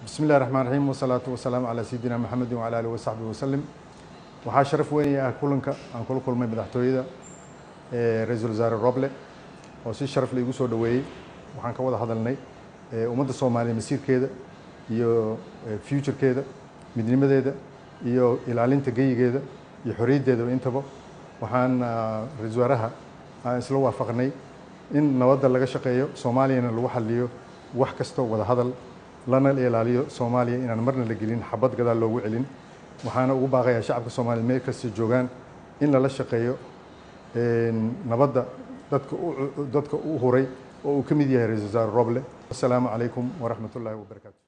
bismi illahi raxmaan raxiim wasalaatu wasalaamu calaa sayidina maxamedin wacala alihi wasaxbihi wasalim waxaa sharaf weyn ah kulanka aan kula kulmay madaxtooyada ra-iisul wasaare roble oo si sharaf la igu soo dhoweeyey waxaan ka wada hadalnay ummadda soomaaliya masiirkeeda iyo futurekeeda midnimadeeda iyo ilaalinta geyigeeda iyo xorriyaddeedaba intaba waxaan ra-isul wasaaraha aan isla waafaqnay in nabadda laga shaqeeyo soomaaliyana lagu xaliyo wax kastoo wada hadal lana ilaaliyo soomaaliya inaan marna la gelin xabad gadaal loogu celin waxaana ugu baaqayaa shacabka soomaaliya meel kasta joogaan in lala shaqeeyo nabadda dadka dadka u huray oo uu ka mid yahay ra-isul wasaare roble assalaamu calaykum waraxmat ullaahi wabarakaatu